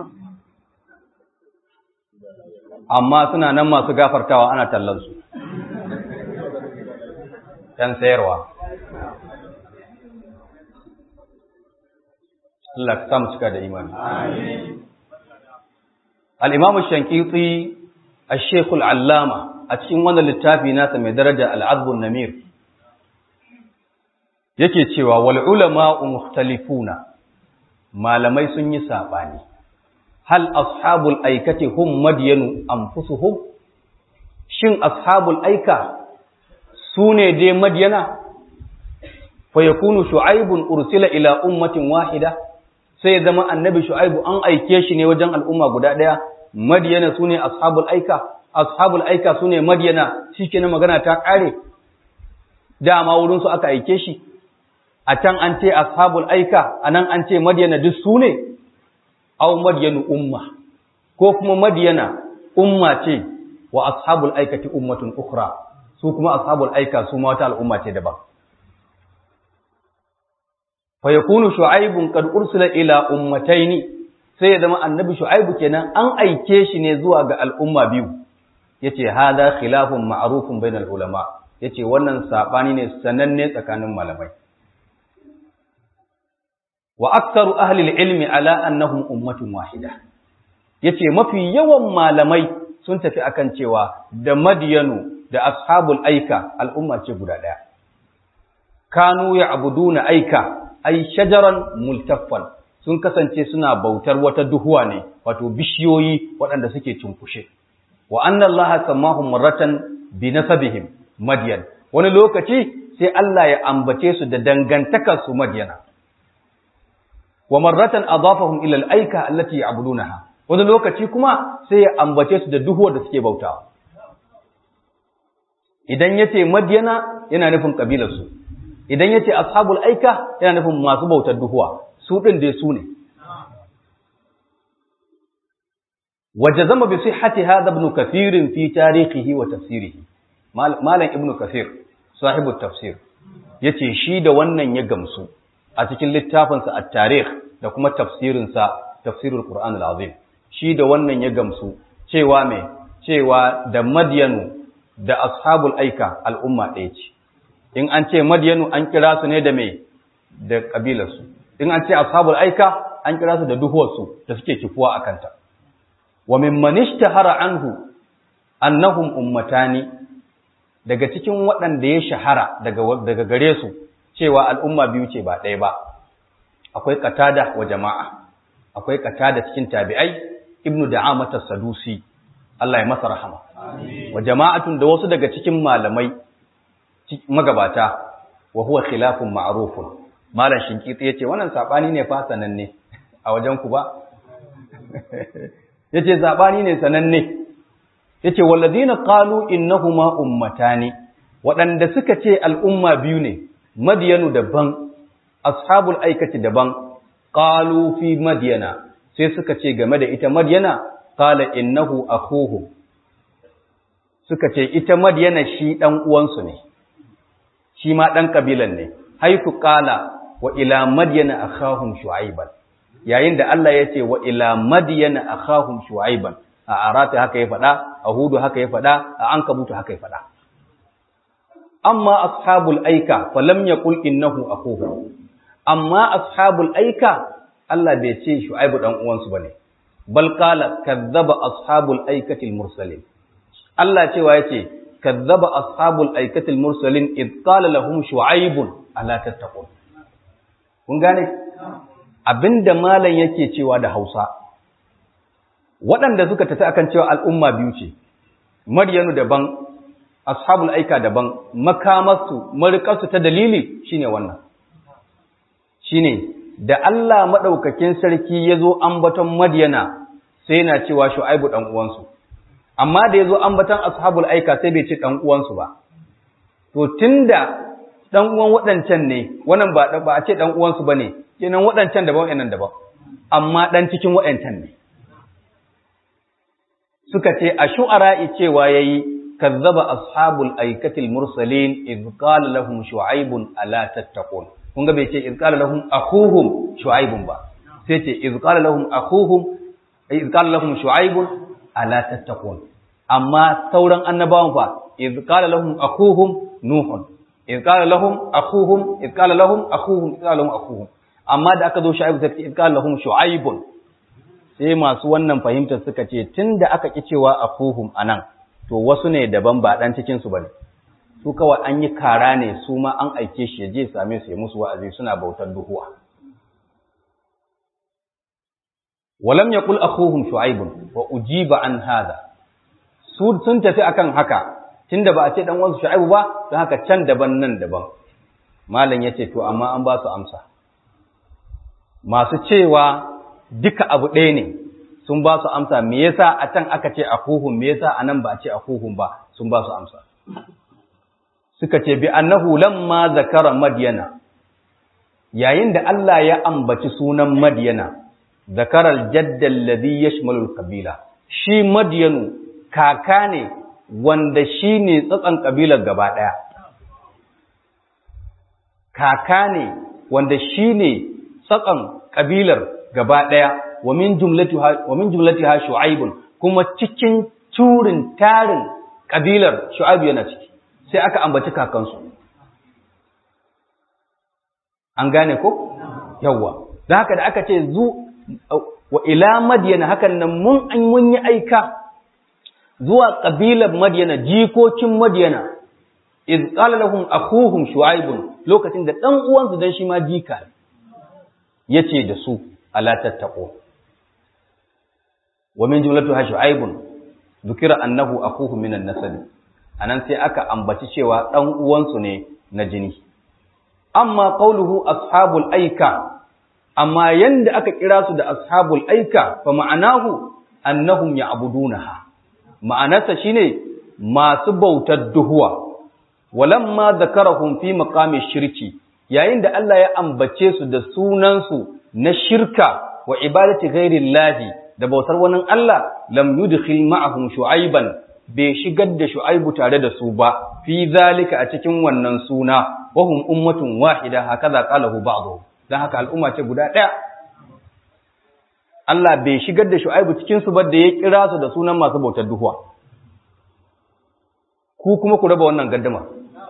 amma suna nan masu gafartawa ana tallansu ‘yan sayarwa Allah ka samu cika da imani al'imamu shankitsi الشيخ العلامة أتكين وانا للتافي ناسا من درجة العذب النمير yake cewa wal ulama mukhtalifuna malamai sun yi sabani hal ashabul aikati hum madyanu anfusuhum shin ashabul aika sune dai madyana fa yakunu shu'aibun ursila ila ummatin wahida sai zama annabi shu'aibu an aike shi ne wajen al'umma guda daya madiyana sune ashabul aika ashabul aika sune madiyana shikenan magana ta kare dama wurin su aka aike shi a can an ce ashabul aika anan an ce madiyana duk sune aw madiyanu umma ko kuma madiyana umma ce wa ashabul aikati ummatun ukhra su kuma ashabul aika su ma wata al'umma ce daban fa yakunu shu'aibun qad ursila ila ummataini sai ya zama annabi shu'aibu kenan an aike shi ne zuwa ga al'umma biyu yace hada khilafun ma'rufun bainal ulama yace wannan sabani ne sananne tsakanin malamai wa aktsaru ahli ilmi ala annahum ummatun wahida yace mafi yawan malamai sun tafi akan cewa da madiyanu da ashabul aika al'umma ce guda daya kanu ya'buduna aika ay shajaran multaffan sun kasance suna bautar wata duhuwa ne wato bishiyoyi waɗanda suke cunkushe wa anna allaha sammahum marratan bi nasabihim madyan wani lokaci sai Allah ya ambace su da dangantakar su madyana wa marratan adafahum ila al-aika allati ya'budunaha wani lokaci kuma sai ya ambace su da duhuwar da suke bautawa idan yace madyana yana nufin kabilar su idan yace ashabul aika yana nufin masu bautar duhuwa su ɗin dai su ne. Waje zama bi sihhati hadha ibn Kathir fi tarihihi wa tafsirihi. Malam Ibn Kathir, sahibu tafsir, yace shi da wannan ya gamsu a cikin littafinsa at-tarikh da kuma tafsirinsa tafsirul Qur'an al-Azim. Shi da wannan ya gamsu cewa me cewa da Madyanu da ashabul aika al'umma ɗaya ce. In an ce Madyanu an kira su ne da me da kabilarsu. in an ce ashabul aika an kira su da duhuwarsu da suke kifuwa a kanta wa mimman ishtahara anhu annahum ummatani daga cikin waɗanda ya shahara daga daga gare su cewa al'umma biyu ce ba ɗaya ba akwai qatada wa jama'a akwai qatada cikin tabi'ai ibnu da'amat as-sadusi Allah ya masa rahama wa jama'atun da wasu daga cikin malamai magabata wa huwa khilafun ma'rufun malam shinkitsi yace wannan sabani ne fa sananne a wajen ku ba yace sabani ne sananne yace walladina qalu innahuma ummatani waɗanda suka ce al'umma biyu ne madiyanu daban ashabul aikati daban qalu fi madiyana sai suka ce game da ita madiyana qala innahu akhuhu suka ce ita madiyana shi dan uwansu ne shi ma dan kabilan ne haifu qala wa ila madiyana akhahum shu'aiban yayin da Allah ya ce wa ila madiyana akhahum shu'aiban a arata haka ya faɗa a hudu haka ya faɗa a ankabutu haka ya faɗa amma ashabul aika falam yaqul innahu akhuhu amma ashabul aika Allah bai ce shu'aibu dan uwansu bane bal qala kadzaba ashabul aikati mursalin Allah cewa yace kadzaba ashabul aikati mursalin id qala lahum shu'aibun ala tattaqun kun gane abinda malam yake cewa da Hausa waɗanda suka tafi akan cewa al'umma biyu ce Maryanu daban ashabul aika daban makamarsu marikarsu ta dalili shine wannan shine da Allah madaukakin sarki yazo ambaton Madyana sai yana cewa Shu'aibu dan uwansu amma da yazo ambaton ashabul aika sai bai ce dan uwansu ba to tunda dan uwan waɗancan ne wannan ba ba a ce dan uwansu bane kenan waɗancan daban waɗannan daban amma dan cikin waɗancan ne suka ce a shu'ara'i cewa yayi kazzaba ashabul aikatil mursalin idh qala lahum shu'aibun ala tattaqun kun ga bai ce idh qala lahum akhuhum shu'aibun ba sai ce idh qala lahum akhuhum idh qala lahum shu'aibun ala tattaqun amma sauran annabawan fa idh qala lahum akhuhum nuhun idh qala lahum akhuhum idh qala lahum akhuhum idh qala lahum akhuhum amma da aka zo shu'aib sai idh qala lahum shu'aibun sai masu wannan fahimtar suka ce tunda aka ki cewa akhuhum anan to wasu ne daban ba dan cikin su bane su kawai an yi kara ne su ma an aike shi ya je same su ya musu wa'azi suna bautar duhuwa walam yaqul akhuhum shu'aib wa ujiba an hada su sun tafi akan haka tunda ba a ce dan wansu shu'aib ba don haka can daban nan daban malam yace to amma an ba su amsa masu cewa duka abu ɗaya ne sun ba su amsa me yasa a can aka ce akuhum me yasa a nan ba a ce akuhum ba sun ba su amsa suka ce bi annahu lamma zakara madyana yayin da Allah ya ambaci sunan madyana zakara aljadda alladhi yashmalu alqabila shi madyanu kaka ne wanda shi ne tsatsan kabilar gaba ɗaya kaka ne wanda shi ne tsatsan kabilar gaba ɗaya wa min jumlatiha shu'aibun kuma cikin turin tarin kabilar shu'aibu yana ciki sai aka ambaci kakansu an gane ko yawwa don haka da aka ce zu wa ila madyana hakan nan mun an mun yi aika zuwa kabilar madyana jikokin madyana iz qala lahum akhuhum shu'aibun lokacin da dan uwansu dan shi ma jika yace da su ala tattaqu wa min jumlatiha shu'aibun dhukira annahu akhuhu min an-nasab anan sai aka ambaci cewa dan uwansu ne na jini amma qauluhu ashabul aika amma yanda aka kira su da ashabul aika fa ma'anahu annahum ya'budunaha ma'anarsa shine masu bautar duhuwa walamma zakarahum fi maqami shirki yayin da Allah ya ambace su da sunansu na shirka wa ibadati ghairillahi da bautar wani Allah lam yudkhil ma'ahum shu'aiban bai shigar da shu'aibu tare da su ba fi zalika a cikin wannan suna wa hum ummatun wahida hakaza qalahu ba'dhu dan haka al'umma ce guda daya Allah bai shigar da shu'aibu cikin su ba da ya kira su da sunan masu bautar duhuwa ku kuma ku raba wannan gaddama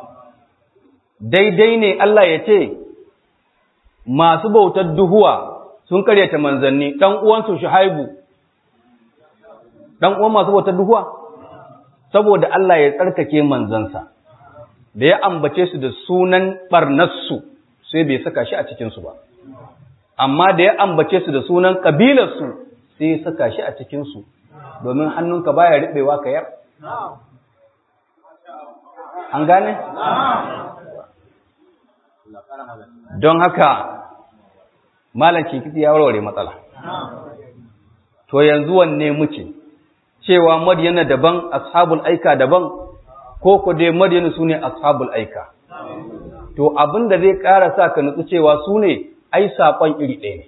daidai ne Allah ya ce masu bautar duhuwa sun karyata manzanni dan uwansu shuhaibu dan uwan masu bautar duhuwa saboda Allah ya tsarkake manzansa da ya ambace su da sunan barnassu sai bai saka shi a cikin su ba amma da ya ambace su da sunan kabilarsu sai ya saka shi a cikin su domin hannunka baya riɓewa ka yar an gane don haka malam kinkiti ya warware matsala to yanzu wanne muke cewa Madyana daban ashabul aika daban ko ko dai Madyana sune ashabul aika to abin da zai ƙara sa ka nutsu cewa su ne ai saƙon iri ɗaya ne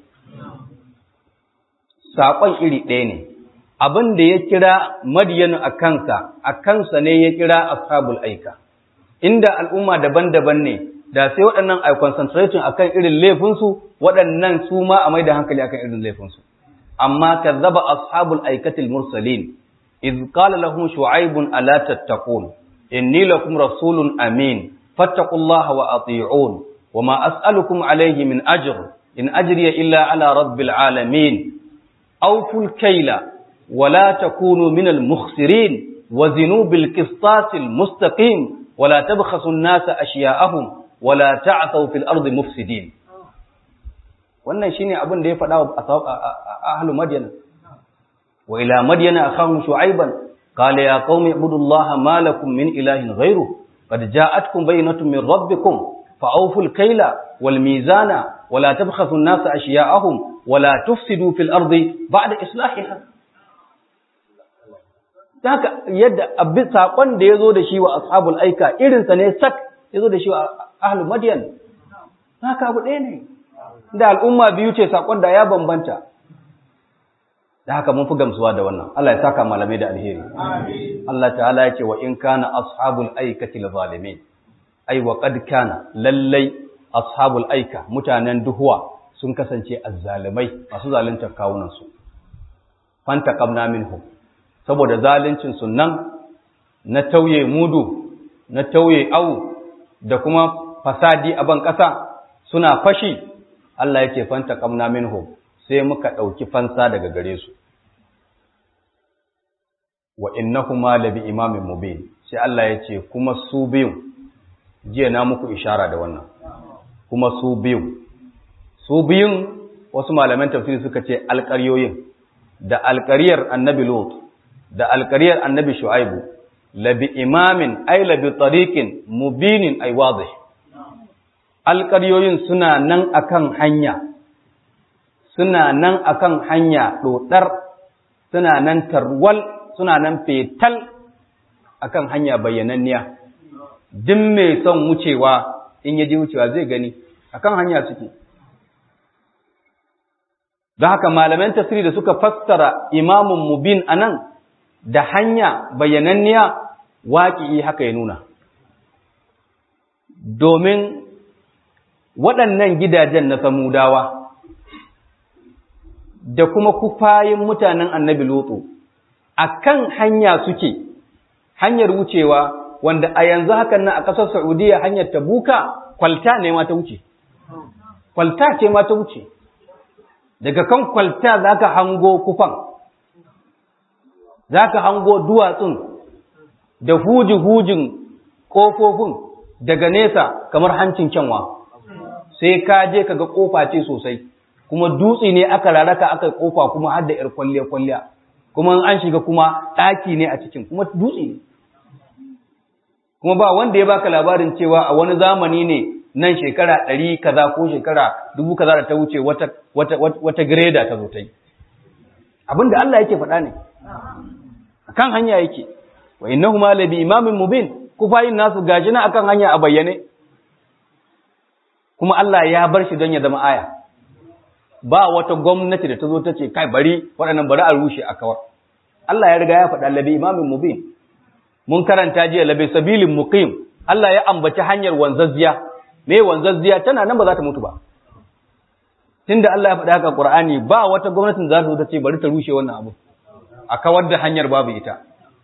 saƙon iri ɗaya ne abin da ya kira Madyana a kansa a kansa ne ya kira ashabul aika inda al'umma daban-daban ne da sai waɗannan a concentration akan irin laifinsu waɗannan su ma a mai da hankali akan irin laifinsu amma kazzaba ashabul aikatil mursalin iz qala lahum shu'aibun ala tattaqun inni lakum rasulun amin fattaqullaha wa ati'un wama as'alukum alayhi min ajr in ajriya illa ala rabbil alamin awful kayla ولا تكونوا من المخسرين وزنوا بالقسطاس المستقيم ولا تبخسوا الناس أشياءهم ولا تعثوا في الأرض مفسدين wannan shine abin da ya faɗa wa ahlu madyana wa ila madyana akhahum shu'aiban qala ya qaumi ibudullaha ma lakum min ilahin ghayru qad ja'atkum bayyinatun min rabbikum fa'awful kayla wal mizana wa la tabkhasu an-nasa ashya'ahum wa la tufsidu fil ardi ba'da islahiha haka yadda abin saƙon da ya zo da shi wa ashabul aika irinsa ne sak ya zo da shi wa ahlul madiyan haka abu ɗaya ne da al'umma biyu ce saƙon da ya bambanta da haka mun fi gamsuwa da wannan Allah ya saka malamai da alheri Allah ta'ala ya ce wa in kana ashabul aikati zalimin ai wa qad kana lallai ashabul aika mutanen duhuwa sun kasance azzalimai masu zaluntar kawunan su fanta qabna minhum saboda zalincin nan na tauye mudu na tauye au da kuma fasadi a ban ƙasa suna fashi Allah yake fanta kamna minhum sai muka ɗauki fansa daga gare su wa innahuma labi imamin mubin sai Allah ya ce kuma su biyu jiya na muku ishara da wannan kuma su biyu su biyun wasu malaman tafsiri suka ce alƙaryoyin da alƙaryar annabi Lot da alƙariyar annabi shu'aibu labi imamin ai labi tariqin mubinin ai wadih alƙaryoyin suna nan akan hanya suna nan akan hanya dodar suna nan tarwal suna nan fetal akan hanya bayyananniya duk mai son wucewa in yaji wucewa zai gani akan hanya suke don haka malaman tasiri da suka fassara imamun mubin anan da hanya bayananniya waƙi haka ya nuna. Domin waɗannan gidajen na samudawa da kuma kufayin mutanen annabi Lotso a kan hanya suke, hanyar wucewa wanda a yanzu hakan nan a ƙasar Saudiya hanyar tabuka kwalta ne ma ta wuce. Kwalta ce ma ta wuce. Daga kan kwalta za ka hango kufan. za ka hango duwatsun da huji-hujin ƙofofin daga nesa kamar hancin kyanwa sai ka je ka ga ƙofa ce sosai kuma dutse ne aka raraka aka ƙofa kuma har da ‘yar kwalliya-kwalliya kuma an shiga kuma ɗaki ne a cikin kuma dutse ne kuma ba wanda ya baka labarin cewa a wani zamani ne nan shekara ɗari kaza ko shekara dubu kaza da ta wuce wata, wata, wata, greda ta zo ta yi abin da Allah yake faɗa ne akan hanya yake wa innahuma labi imamin mubin kufayin nasu gaji na akan hanya a bayyane kuma Allah ya bar shi don ya zama aya ba wata gwamnati da ta zo ta ce kai bari waɗannan bari a rushe a kawar Allah ya riga ya faɗa labi imamin mubin mun karanta jiya labi sabilin muqim Allah ya ambaci hanyar wanzazziya me wanzazziya tana nan ba za ta mutu ba tunda Allah ya faɗa haka Qur'ani ba wata gwamnatin za ta zo ta ce bari ta rushe wannan abu a kawar da hanyar babu ita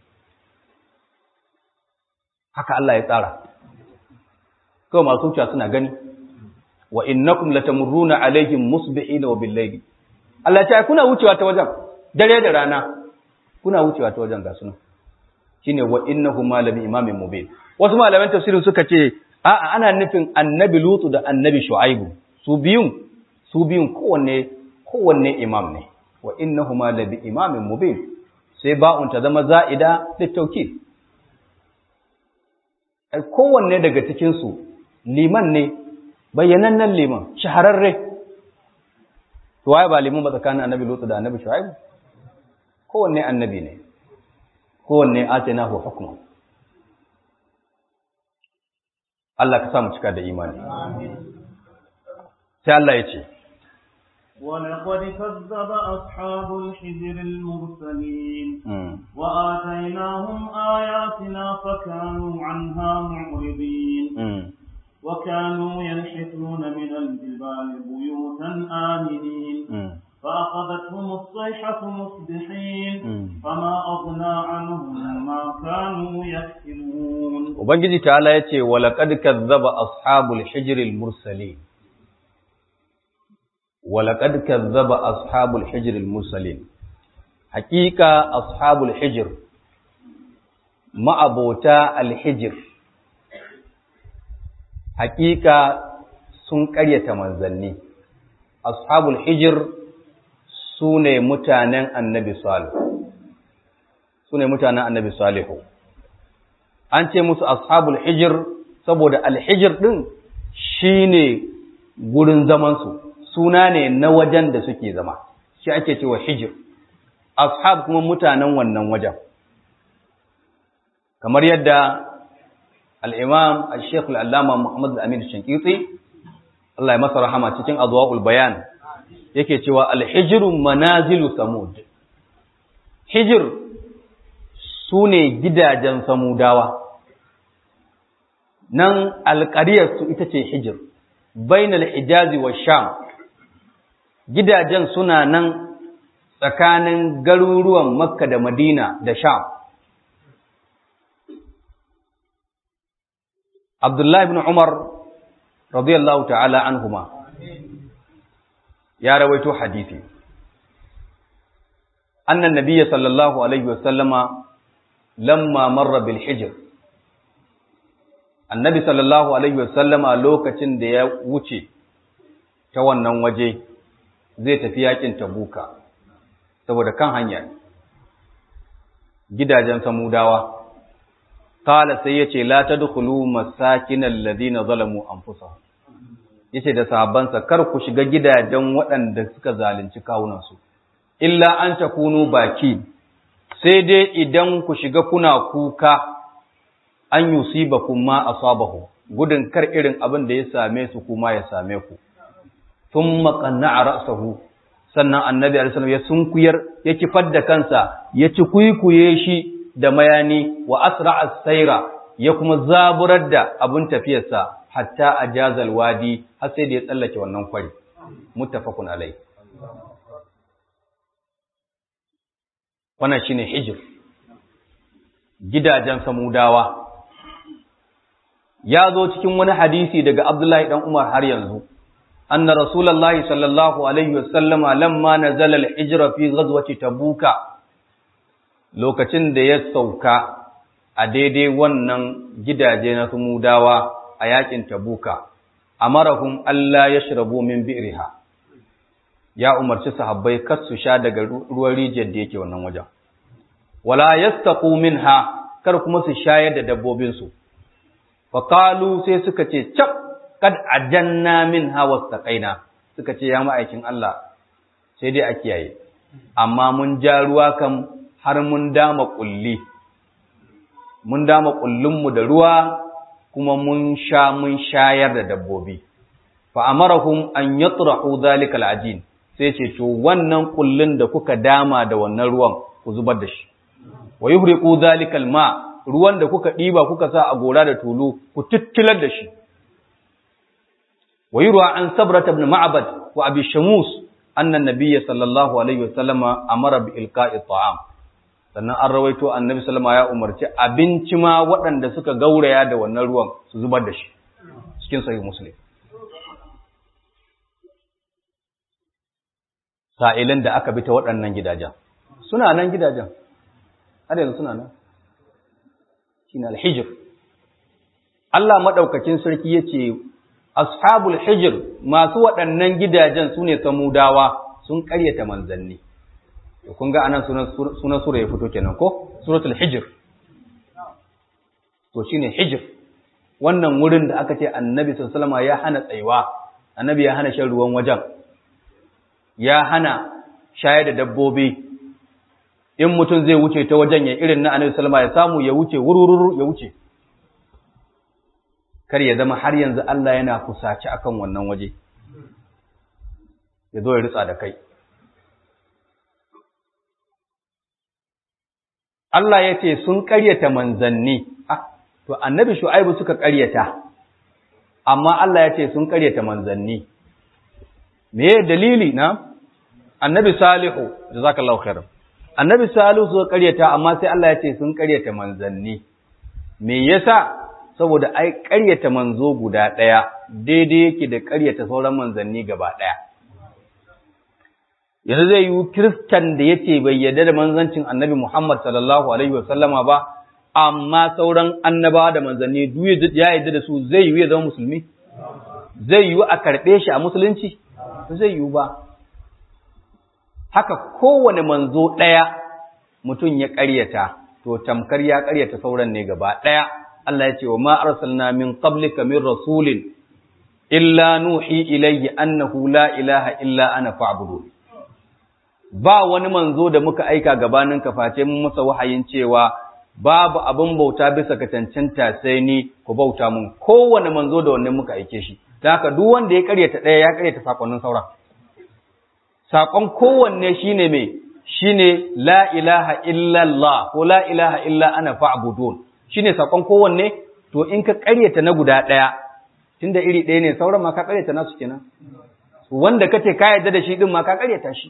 haka Allah ya tsara kawai masu wucewa suna gani wa innakum latamurruna alaihim musbihina wa billayli Allah ya ce kuna wucewa ta wajen dare da rana kuna wucewa ta wajen ga suna shine wa innahuma labi imamin mubin wasu malaman tafsirin suka ce a'a ana nufin annabi lutu da annabi shu'aibu su biyun su biyun kowanne kowanne imam ne wa innahuma labi imamin mubin sai ba'un ta zama za'ida littauki ai kowanne daga cikin su liman ne bayyanannen liman shahararre to waye ba liman ba tsakanin annabi lutu da annabi shu'aibu kowanne annabi ne kowanne atainahu hukman Allah ka sa mu cika da imani sai Allah ya ce ولقد كذب أصحاب الحجر المرسلين وآتيناهم آياتنا فكانوا عنها معرضين وكانوا ينحتون من الجبال بيوتا آمنين فأخذتهم الصيحة مصبحين فما أغنى عنهم ما كانوا يكسبون وبنجي تعالى يتي ولقد كذب أصحاب الحجر المرسلين ولقد كذب أصحاب الحجر المرسلين حقيقة أصحاب الحجر ما أبوتا الحجر حقيقة sun ƙaryata manzanni ashabul hijir su ne mutanen annabi salihu su ne mutanen annabi salihu an ce musu ashabul hijir saboda alhijir ɗin shi ne gurin zamansu suna ne na wajen da suke zama shi ake cewa hijir ashab kuma mutanen wannan wajen kamar yadda al'imam al-sheikh al'allama muhammad al-amin shankitsi Allah ya masa rahama cikin adwa'ul bayan yake cewa alhijiru manazilu samud hijir su ne gidajen samudawa nan alƙariyarsu ita ce hijir bainal hijazi wa sham gidajen suna nan tsakanin garuruwan makka da madina da sham abdullahi ibn umar radiyallahu ta'ala anhuma ya rawaito hadisi annan nabiyya sallallahu alaihi wasallama lamma marra bil hijr annabi sallallahu alaihi wasallama lokacin da ya wuce ta wannan waje zai tafi yakin tabuka saboda kan hanya gidajen samudawa qala sai yace la tadkhulu masakinal ladina zalamu anfusahum yace da sahabbansa kar ku shiga gidajen waɗanda suka zalunci kawunansu illa an takunu baki sai dai idan ku shiga kuna kuka an yusibakum ma asabahu gudun kar irin abin da ya same su kuma ya same ku thumma qanna'a ra'sahu sannan annabi alaihi ya sunkuyar ya kifar da kansa ya ci kuikuye shi da mayani wa asra'a saira ya kuma zaburar da abin tafiyarsa hatta ajazal wadi har sai da ya tsallake wannan kwari muttafaqun alai wannan shine hijir gidajen samudawa ya zo cikin wani hadisi daga Abdullahi dan Umar har yanzu anna rasulullahi sallallahu alaihi wasallama lamma nazala al-hijra fi ghazwati tabuka lokacin da ya sauka a daidai wannan gidaje na samudawa a yakin tabuka amarahum alla yashrabu min bi'riha ya umarci sahabbai kar su sha daga ruwan rijiyar da yake wannan wajen wala yastaqu minha kar kuma su shayar da dabbobin su fa qalu sai suka ce cap kad ajanna minha wastaqaina suka ce ya ma'aikin Allah sai dai a kiyaye amma mun ja ruwa kam har mun dama kulli mun dama kullinmu da ruwa kuma mun sha mun shayar da dabbobi fa amarahum an yatrahu dhalika al'ajin sai ce to wannan kullun da kuka dama da wannan ruwan ku zubar da shi wa yuhriqu dhalika alma ruwan da kuka diba kuka sa a gora da tulu ku tittilar da shi wa yurwa an sabrat ibn ma'bad wa abi shamus anna nabiyya sallallahu alaihi wasallama amara bi ilqa'i ta'am sannan an rawaito annabi sallama ya umarci abinci ma waɗanda suka gauraya da wannan ruwan su zubar da shi cikin sahih muslim sa'ilin da aka bi ta waɗannan gidajen suna nan gidajen har yanzu suna nan shine al-hijr Allah madaukakin sarki yace ashabul hijr masu waɗannan gidajen sune samudawa sun ƙaryata manzanni kun ga anan sunan sura ya fito kenan ko suratul hijr to shine hijr wannan wurin da aka ce annabi sallallahu ya hana tsayuwa annabi ya hana shan ruwan wajen ya hana shayar da dabbobi in mutum zai wuce ta wajen ya irin na annabi sallama ya samu ya wuce wurururu ya wuce kar ya zama har yanzu Allah yana kusaci akan wannan waje ya zo ya ritsa da kai Allah ya ce sun ƙaryata manzanni ah to annabi shu'aibu suka ƙaryata amma Allah ya ce sun ƙaryata manzanni me dalili na annabi salihu jazakallahu khairan annabi salihu suka ƙaryata amma sai Allah ya ce sun ƙaryata manzanni me yasa saboda ai ƙaryata manzo guda ɗaya daidai yake da ƙaryata sauran manzanni gaba ɗaya yanzu zai yi kiristan da yace bai yarda da manzancin annabi Muhammad sallallahu alaihi wasallama ba amma sauran annabawa da manzanni duk ya yarda da su zai yi ya zama musulmi zai yi a karɓe shi a musulunci zai yi ba haka kowane manzo ɗaya mutum ya ƙaryata to tamkar ya ƙaryata sauran ne gaba ɗaya Allah ya ce wa ma arsalna min qablika min rasulin illa nuhi ilayhi annahu la ilaha illa ana fa'budu ba wani manzo da muka aika gabanin ka face mun masa wahayin cewa babu abin bauta bisa ka cancanta sai ni ku bauta mun kowane manzo da wannan muka aike shi dan haka duk wanda ya karyata ɗaya ya karyata sakonnin sauran sakon kowanne shine me shine la ilaha illa Allah ko la ilaha illa ana fa'budun shine sakon kowanne to in ka karyata na guda ɗaya tunda iri ɗaya ne sauran ma ka karyata nasu kenan wanda kace ka yarda da shi din ma ka karyata shi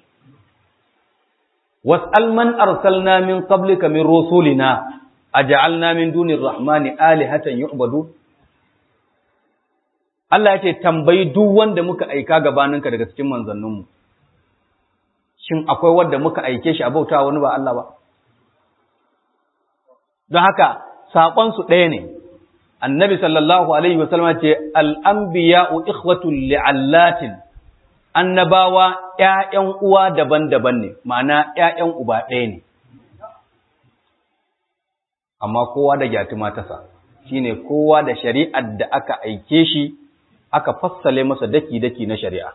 was'al man arsalna min qablika min rusulina aj'alna min dunir rahmani alihatan yu'badu Allah ya ce tambayi duk wanda muka aika gabaninka daga cikin manzanninmu shin akwai wanda muka aike shi a bauta wani ba Allah ba don haka saƙon su ɗaya ne annabi sallallahu alaihi wasallam ce al-anbiya'u ikhwatul li'allatin annabawa ‘ya'yan uwa daban-daban ne, ma'ana ‘ya'yan uba ɗaya ne, amma kowa da gyatuma tasa, shi ne kowa da shari'ar da aka aike shi, aka fassale masa daki-daki na shari'a.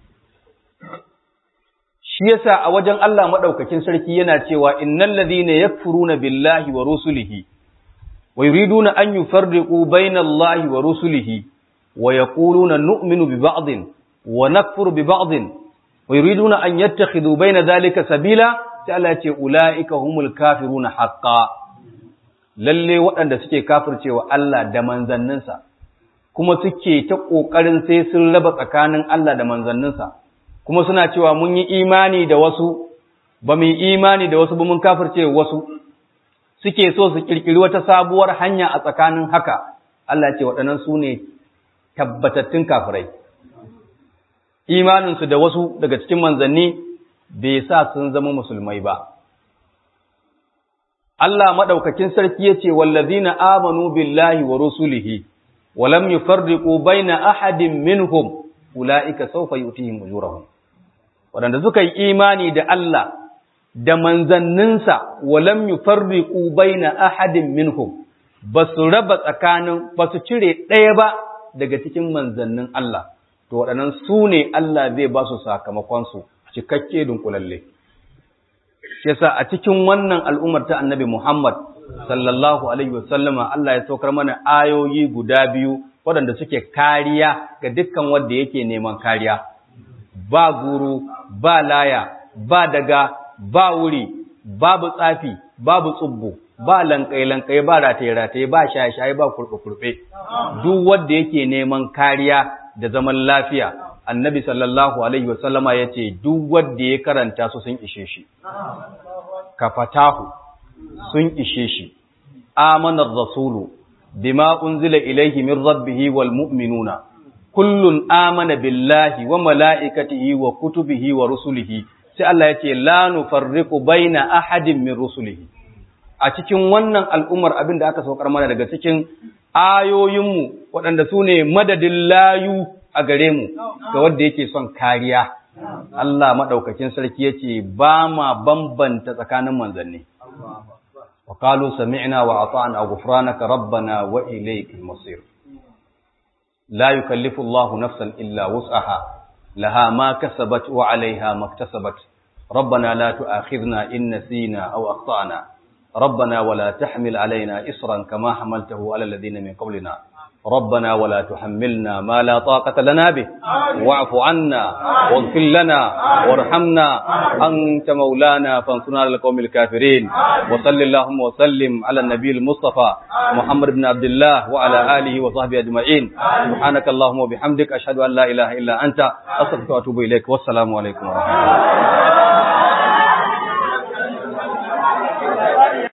Shi yasa a wajen Allah maɗaukakin sarki yana cewa, Innan lazina ya na billahi wa rusulihi, wa yuriduna an yi farriƙu bainallahi wa rusulihi, wa ya nu'minu bi ba'din ونكفر ببعض ويريدون أن يتخذوا بين ذلك سبيلا سألت أولئك هم الكافرون حقا lalle waɗanda suke kafircewa Allah da manzanninsa kuma suke ta ƙoƙarin sai sun raba tsakanin Allah da manzanninsa kuma suna cewa mun yi imani da wasu ba mu yi imani da wasu ba mun kafirce wasu suke so su ƙirƙiri wata sabuwar hanya a tsakanin haka Allah ce waɗannan su ne tabbatattun kafirai imaninsu da wasu daga cikin manzanni bai sa sun zama musulmai ba. Allah maɗaukakin sarki ya ce, Wallazina amanu billahi wa rusulihi, wa lam yufarriqu baina ahadin minhum ula'ika sawfa yu'tihim ujurahum. Waɗanda suka yi imani da Allah da manzanninsa wa lam yufarriqu baina ahadin minhum ba su raba tsakanin ba su cire ɗaya ba daga cikin manzannin Allah. to waɗannan su ne Allah zai ba su sakamakonsu cikakke dunkulalle. Yasa a cikin wannan al'ummar ta annabi Muhammad sallallahu Alaihi wasallama Allah ya saukar mana ayoyi guda biyu waɗanda suke kariya ga dukkan wanda yake neman kariya. Ba guru, ba laya, ba daga, ba wuri, babu tsafi, babu tsubbu, ba lankai-lankai, ba rataye-rataye, ba shaye-shaye, ba kurɓe-kurɓe. Duk wanda yake neman kariya da zaman lafiya annabi sallallahu alaihi wasallama ya ce duk wanda ya karanta su sun ishe shi ka fatahu sun ishe shi amanar rasulu bima unzila ilaihi min rabbihi wal mu'minuna kullun amana billahi wa mala'ikatihi wa kutubihi wa rusulihi sai Allah ya ce la nufarriqu baina ahadin min rusulihi a cikin wannan al'ummar abin da aka saukar mana daga cikin ayoyinmu waɗanda su ne madadin layu a gare mu ga wanda yake son kariya. Allah maɗaukakin sarki ya ce ba ma bambanta tsakanin manzanni. Wa kalu sami'na wa ata'na ghufranaka rabbana wa ilaykal masir. La yukallifu Allahu nafsan illa wus'aha laha ma kasabat wa 'alayha maktasabat ربنا لا تؤاخذنا إن نسينا أو أخطأنا ربنا ولا تحمل علينا إصرا كما حملته على الذين من قبلنا ربنا ولا تحملنا ما لا طاقة لنا به واعف عنا واغفر لنا وارحمنا أنت مولانا فانصرنا على القوم الكافرين وصل اللهم وسلم على النبي المصطفى محمد بن عبد الله وعلى آله وصحبه أجمعين سبحانك اللهم وبحمدك أشهد أن لا إله إلا أنت أستغفرك وأتوب إليك والسلام عليكم ورحمة الله